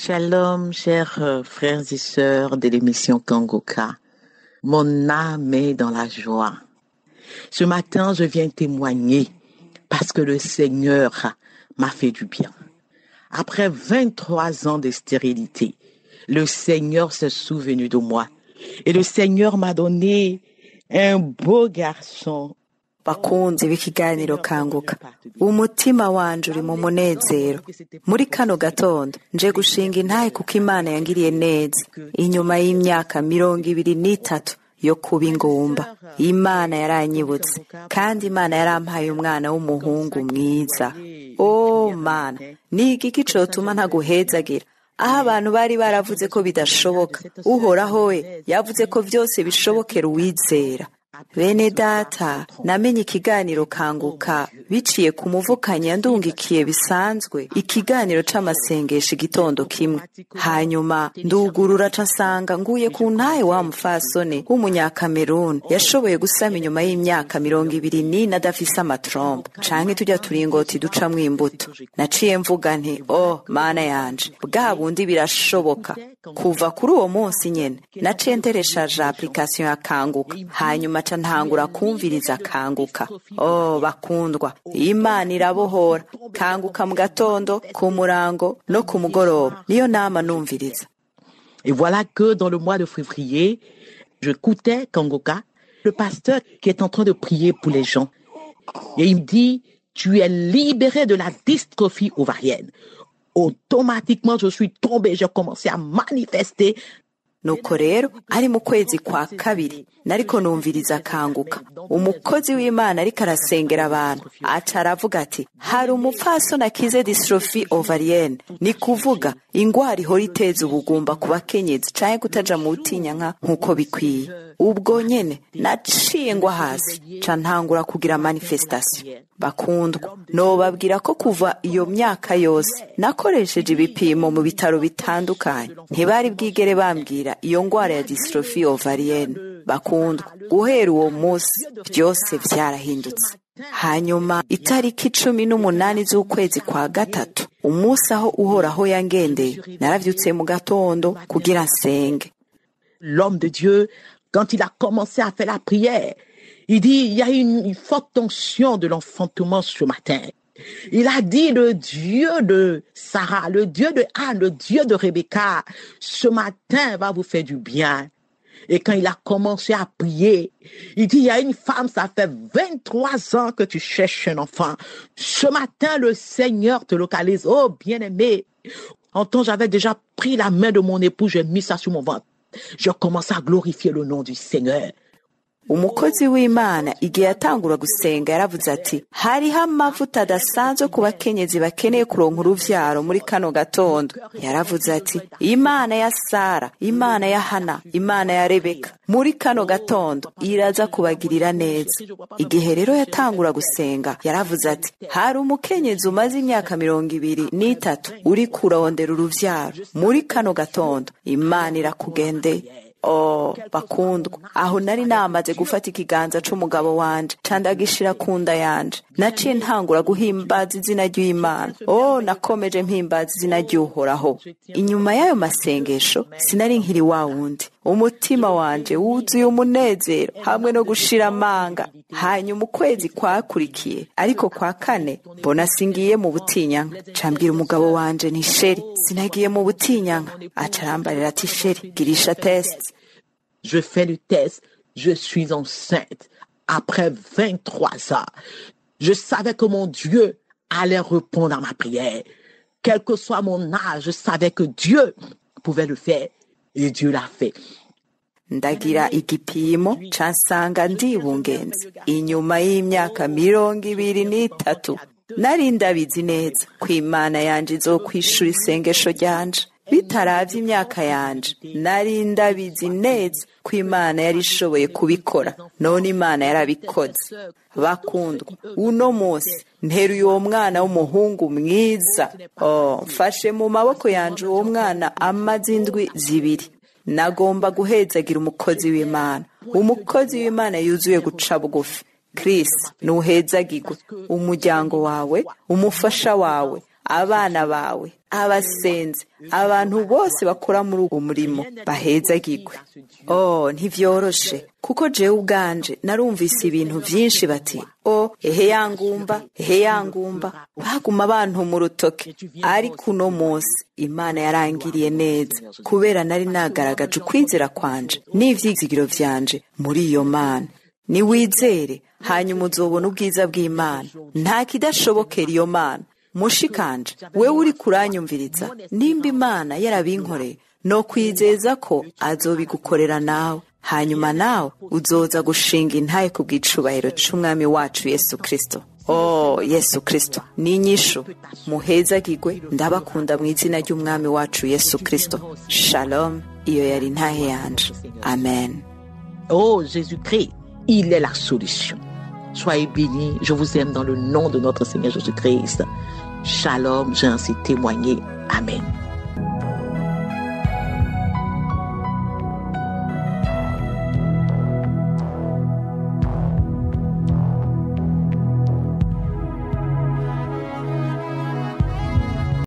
Shalom, chers euh, frères et sœurs de l'émission Kangoka. Mon âme est dans la joie. Ce matin, je viens témoigner parce que le Seigneur m'a fait du bien. Après 23 ans de stérilité, le Seigneur s'est souvenu de moi. Et le Seigneur m'a donné un beau garçon. bakunzi b'ikiganiro kanguka umutima wanje uri mu munezero muri kano gatondo nje gushinga intahe kuko imana yangiriye neza inyuma y'imyaka mirongo ibiri n'itatu yo kuba ingumba imana yaranyibutse kandi imana yarampaye umwana w'umuhungu mwiza oh mana ni igiki cotuma ntaguhezagira aho abantu bari baravuze ko bidashoboka uhoraho we yavuze ko byose bishobokera uwizera bene data namenye ikiganiro kanguka biciye ku muvukanyi yandungikiye bisanzwe ikiganiro c'amasengesho igitondo kimwe hanyuma ndugurura ca nsanga nguye ku ntahe wa mufasone w'umunyakameruni yashoboye gusama inyuma y'imyaka mirongo ibiri n'ine adafise amatrombe canke turya turingoti ducamwo imbuto naciye mvuga nti oh mana yanje bwa bundi birashoboka kuva kuri uwo munsi nyene naciye ntereshaje application ya kanguka hanyuma ca ntangura kumviriza kanguka oh bakundwa imana irabohora kanguka mu gatondo ku murango no ku mugoroba niyo nama numviriza Et voilà que dans le mois de février, je écoutais Kangoka, le pasteur qui est en train de prier pour les gens. Et il me dit, tu es libéré de la dystrophie ovarienne. Automatiquement, je suis tombé, j'ai commencé à manifester nuko rero ari mu kwezi kwa kabiri nariko numviriza kanguka umukozi w'imana ariko arasengera abantu aca aravuga ati hari umupfasoni akize dystrophy ovarienne ni kuvuga ingwara ihora iteza ubugumba ku bakenyezi canke kutaja mu butinyanka nk'uko bikwiye ubwo nyene naciye ngwa hasi ca ntangura kugira manifestation bakundwa nobabwira ko kuva iyo myaka yose nakoresheje ibipimo mu bitaro bitandukanye ntibari bwigere bambwira iyo ngwara ya dystrophy ovarienne bakundwa guhera uwo munsi byose vyarahindutse hanyuma itariki cumi n'umunani z'ukwezi kwa gatatu umunsi aho uhoraho yangendeye naravyutse mu gatondo kugira nsenge l'homme de Dieu, quand il a commencé à faire la prière, il dit, il y a une, une forte tension de l'enfantement ce matin. Il a dit, le Dieu de Sarah, le Dieu de Anne, le Dieu de Rebecca, ce matin va vous faire du bien. Et quand il a commencé à prier, il dit, il y a une femme, ça fait 23 ans que tu cherches un enfant. Ce matin, le Seigneur te localise. Oh, bien-aimé. En temps, j'avais déjà pris la main de mon époux, j'ai mis ça sur mon ventre. Je commence à glorifier le nom du Seigneur. umukozi w'imana igihe yatangura gusenga yaravuze ati hariho amavuta adasanzwe ku bakenyezi bakeneye kuronka uruvyaro muri kano gatondo yaravuze ati imana ya sara imana ya hana imana ya rebeka muri kano gatondo iraza kubagirira neza igihe rero yatangura gusenga yaravuze ati hari umukenyezi umaze imyaka mirongo ibiri n'itatu uri kurondera uruvyaro muri kano gatondo imana irakugendeye oh bakundwa aho nari namaze gufata ikiganza c'umugabo wanje candagishira ku nda yanje naciye ntangura guhimbaza izina ry'imana oh nakomeje mpimbaza izina ry'uhoraho inyuma y'ayo masengesho sinari nkiri wa wundi umutima wanje wuzuye umunezero hamwe no gushira amanga hanyuma ukwezi kwakurikiye ariko kwa kane mbona singiye mu butinyanka cambwira umugabo wanje ni sheri sinagiye mu butinyanka aca arambarira ati sheri girisha test Je fais le test, je suis enceinte. Après 23 ans, je savais que mon Dieu allait répondre à ma prière. Quel que soit mon âge, je savais que Dieu pouvait le faire. Et Dieu l'a fait. ndagira igipimo cansanga ndibungenze inyuma y'imyaka mirongo ibiri n'itatu nari ndabizi neza ko imana yanje izokwishura isengesho ryanje bitaravye imyaka yanje nari ndabizi neza ko imana yari ishoboye kubikora none imana yarabikoze bakundwa uno munsi nteruye uwo mwana w'umuhungu mwiza oh, mfashe mu maboko yanje uwo mwana amaze indwi zibiri nagomba guhezagira umukozi w'imana umukozi w'imana yuzuye guca bugufi Chris nuhezagirwe umuryango wawe umufasha wawe abana bawe abasenzi abantu bose bakora muri uwo murimo bahezagirwe oh ntivyoroshe kuko jewe ubwanje narumvise ibintu vyinshi bati o ehe yangumba ehe yangumba baguma bantu mu rutoke ariko uno munsi imana yarangiriye neza kubera nari nagaragaje ukwizera kwanje n'ivyizigiro vyanje muri iyo mana niwizere hanyuma uzobona ubwiza bw'imana nta kidashobokera iyo mana mushikanje wewe uri kuranyumviriza nimba imana yarabinkoreye no kwizeza ko azobigukorera nawe hanyuma nawe uzoza gushinga intaye ku bw'icubahiro c'umwami wacu yesu kristo oh yesu kristo ni inyishu muhezagirwe ndabakunda mu izina ry'umwami wacu yesu kristo shalom iyo yari intahe yanje amen Oh Jésus-Christ, il est la solution. Soyez bénis, je vous aime dans le nom de notre Seigneur Jésus-Christ. Shalom, j'ai ainsi témoigné. Amen.